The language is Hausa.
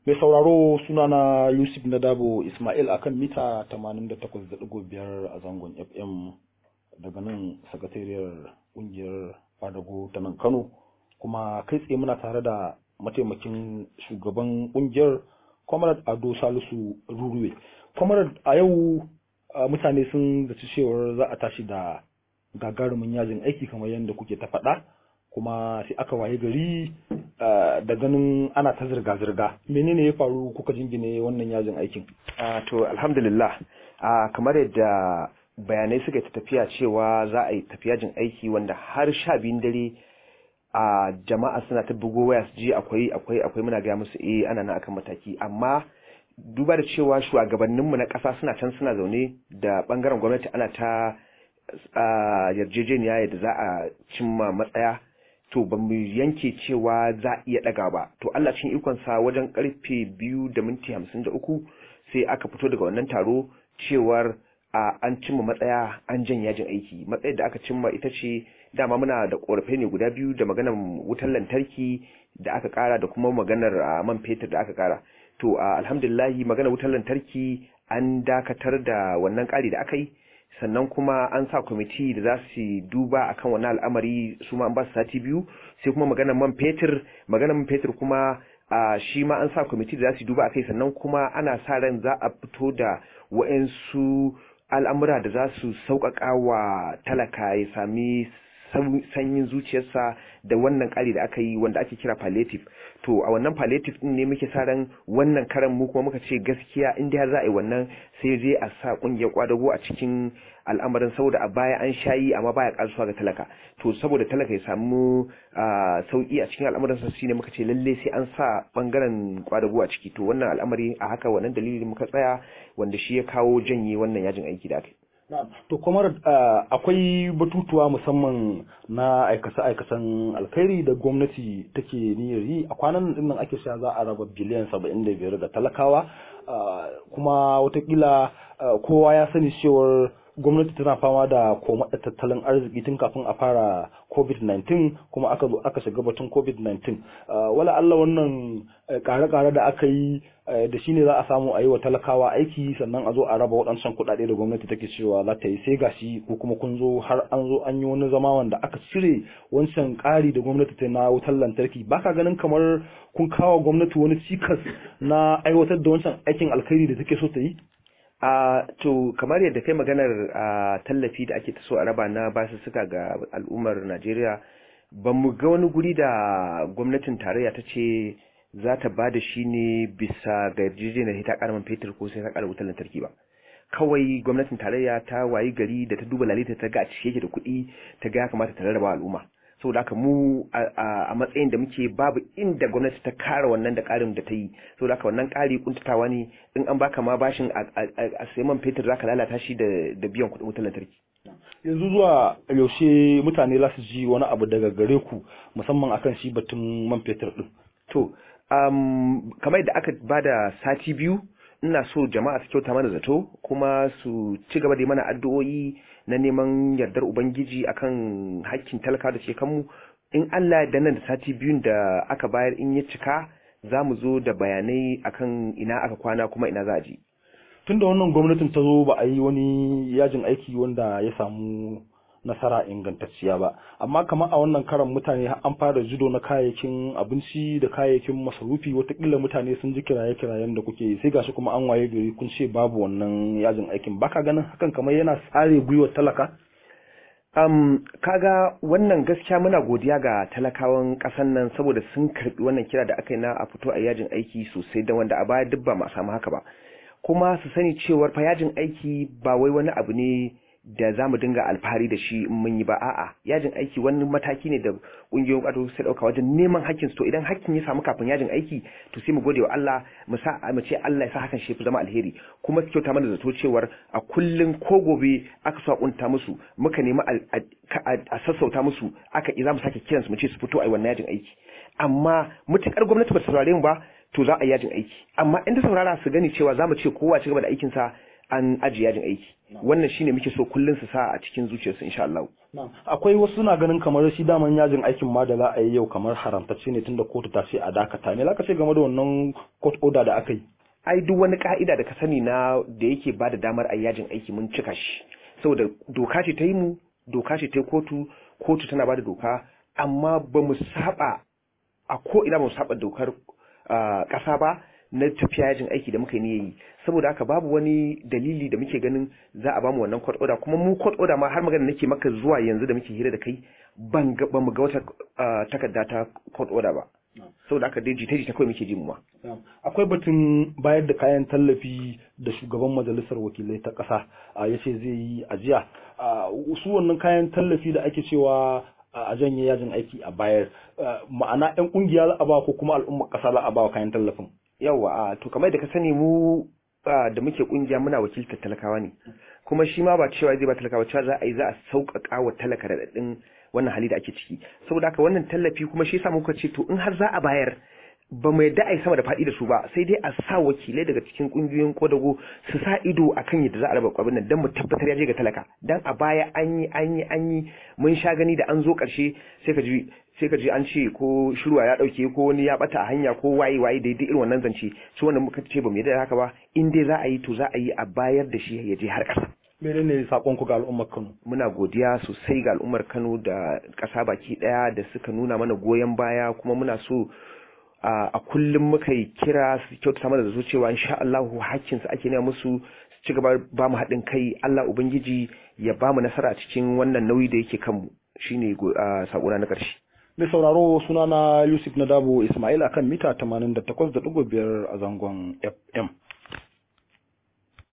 Mai sauraro sunana Yusuf Nadabo Ismail akan mita 88.5 a zangon FM daga nan sakatariyar kungiyar Fadago ta nan Kano kuma kai tsaye muna tare da mataimakin shugaban kungiyar Comrade Ado Salisu Ruruwe. Comrade a yau mutane sun zaci cewar za a tashi da gagarumin yajin aiki kamar yadda kuke ta faɗa kuma sai aka waye gari da ganin ana ta zirga-zirga menene ya faru kuka jingine wannan yajin aikin to alhamdulillah kamar yadda bayanai suka ta tafiya cewa za a yi tafi yajin aiki wanda har sha biyun dare a jama'a suna ta bugo waya su ji akwai akwai akwai muna gaya musu eh ana nan akan mataki amma duba da cewa shugabanninmu na ƙasa suna can suna zaune da ɓangaren gwamnati ana ta yarjejeniya yadda za a cimma matsaya to ba mu yanke cewa za a iya ɗaga ba to Allah cin ikonsa wajen karfe biyu da minti hamsin da uku sai aka fito daga wannan taro cewar a an cimma matsaya an jan yajin aiki matsayar da aka cimma ita ce dama muna da ƙorafai ne guda biyu da maganar wutar lantarki da aka ƙara da kuma maganar man fetur da aka ƙara to alhamdulillahi maganar wutar lantarki an dakatar da wannan ƙari da aka yi sannan kuma an sa kwamiti da za su duba akan wani al'amari su ma an ba su sati biyu sai kuma maganar man fetur maganar man fetur kuma a shi ma an sa kwamiti da za su duba akai sannan kuma ana sa ran za a fito da wa'ansu al'amura da za su sauƙaƙa wa talaka ya sami sanyin zuciyarsa da wannan ƙari da aka yi wanda ake kira palliative to a wannan palliative din ne muke sa ran wannan karan mu kuma muka ce gaskiya in dai za a yi wannan sai je a sa ƙungiyar kwadago a cikin al'amarin saboda a baya an shayi amma baya kasuwa ga talaka to saboda talaka ya samu sauki a cikin al'amarin sa shine muka ce lalle sai an sa bangaren kwadago a ciki to wannan al'amari a haka wannan dalilin muka tsaya wanda shi ya kawo janye wannan yajin aiki da aka yi To kamar akwai batutuwa musamman na aikace-aikacen alkhairi da gwamnati take niyyar yi a kwanan nan nan ake sha za a raba biliyan saba'in da biyar ga talakawa kuma watakila kowa ya sani cewar gwamnati tana fama da komaɗa tattalin arziki tun kafin a fara covid-19 kuma aka zo aka shiga batun covid-19 wala Allah wannan kare-kare da aka yi da shine za a samu a yi wa talakawa aiki sannan a zo a raba waɗancan kuɗaɗe da gwamnati take cewa za ta yi sai gashi ko kuma kun zo har an zo an yi wani zama wanda aka cire wancan ƙari da gwamnati ta na wutar lantarki baka ganin kamar kun kawo gwamnati wani cikas na aiwatar da wancan aikin alkhairi da take so ta yi a uh, to kamar yadda kai maganar uh, tallafi da ake so a raba na basussuka ga al'ummar Najeriya ba mu ga wani guri da gwamnatin tarayya ta ce za ta ba da shi ne bisa ga yarjejeniyar ta karamin fetur ko sai ta kara wutar lantarki ba kawai gwamnatin tarayya ta wayi gari da ta duba lalita ta ga a cike yake da kuɗi ta ga ya kamata ta rarraba al'umma saboda haka mu a matsayin da muke babu inda gwamnati ta kara wannan da karin da ta yi saboda haka wannan kari kuntatawa ne in an baka ma bashin a sai man fetur zaka lalata shi da biyan kuɗin wutar lantarki yanzu zuwa yaushe mutane za su ji wani abu daga gare ku musamman akan shi batun man fetur din to kamar da aka bada sati biyu ina so jama'a su kyauta mana zato kuma su ci gaba da mana addu'o'i na neman yardar ubangiji akan hakkin talaka da ke kanmu in Allah da nan da sati biyun da aka bayar in ya cika za mu zo da bayanai akan ina aka kwana kuma ina za a je tunda wannan gwamnatin ta zo ba a yi wani yajin aiki wanda ya samu nasara ingantacciya ba amma kamar a wannan karan mutane an fara judo na kayayyakin abinci da kayayyakin masarufi watakila mutane sun ji kiraye-kirayen da kuke sai gashi kuma an waye gari kun ce babu wannan yajin aikin baka ganin hakan kamar yana tsare gwiwar talaka um, kaga wannan gaskiya muna godiya ga talakawan kasan nan saboda sun karbi wannan kira da aka yi na a fito a yajin aiki sosai da wanda a baya duk ba ma samu haka ba kuma su sani cewar fa yajin aiki ba wai wani abu ne da za mu dinga alfahari da shi in mun yi ba a'a yajin aiki wani mataki ne da kungiyoyin ƙwato sai ɗauka wajen neman hakkin to idan hakkin ya samu kafin yajin aiki to sai mu gode wa Allah mu sa mu ce Allah ya sa hakan shi fi zama alheri kuma su kyauta mana zato cewar a kullun ko gobe aka so a kunta musu muka nemi a sassauta musu aka za mu sake kiransu mu ce su fito a yi wannan yajin aiki amma mutukar gwamnati ba ta saurare mu ba to za a yi yajin aiki amma in ta saurara su gani cewa za mu ce kowa ci gaba da aikinsa an ajiye yajin aiki wannan shine muke so kullun su sa a cikin zuciyarsu insha Allah akwai wasu na ganin kamar shi daman yajin aikin ma da za a yi yau kamar haramtacce ne tunda kotu ta ce a dakata me ka ce game da wannan court order da aka yi ai duk wani ka'ida da ka sani na da yake ba da damar a yajin aiki mun cika shi saboda doka ce ta yi mu doka ce ta yi kotu kotu tana ba da doka amma ba mu saba a ko ina ba mu saba dokar ƙasa ba na tafiya yajin aiki da muka yi yi saboda haka babu wani dalili da muke ganin za a bamu wannan court order kuma mu court order ma har magana nake maka zuwa yanzu da muke hira da kai ban ga ba mu ga wata takarda ta court order ba saboda haka dai jita jita kawai muke ji mu ma akwai batun bayar da kayan tallafi da shugaban majalisar wakilai ta ƙasa ya ce zai yi ajiya su wannan kayan tallafi da ake cewa a janye yajin aiki a bayar ma'ana 'yan kungiya za a ba ko kuma al'ummar ƙasa za a ba kayan tallafin yawa to kamar da ka sani mu da muke kungiya muna wakiltar talakawa ne kuma shi ma ba cewa zai ba talakawa cewa za a yi za a sauƙaƙa wa talaka raɗaɗin wannan hali da ake ciki saboda haka wannan tallafi kuma shi yasa muka ce to in har za a bayar ba mu yadda a yi sama da faɗi da su ba sai dai a sa wakilai daga cikin ƙungiyoyin kodago su sa ido a kan yadda za a raba kwabin nan don mu tabbatar ya je ga talaka dan a baya an yi an yi an yi mun sha gani da an zo ƙarshe sai ka ji sai ka ji an ce ko shirwa ya ɗauke ko wani ya ɓata a hanya ko waye waye daidai irin wannan zance su wannan muka ce ba mu yadda haka ba in dai za a yi to za a yi a bayar da shi ya je har ƙasa. menene sakon ku ga al'ummar Kano muna godiya sosai ga al'ummar Kano da ƙasa baki ɗaya da suka nuna mana goyon baya kuma muna so a kullum muka yi kira su kyautata mana da su cewa insha Allah hakkin su ake nema musu su ci gaba ba mu haɗin kai Allah ubangiji ya ba mu nasara cikin wannan nauyi da yake kanmu shine sakona na ƙarshe mai sauraro sunana Yusuf Nadabo Ismail akan mita 88.5 a zangon FM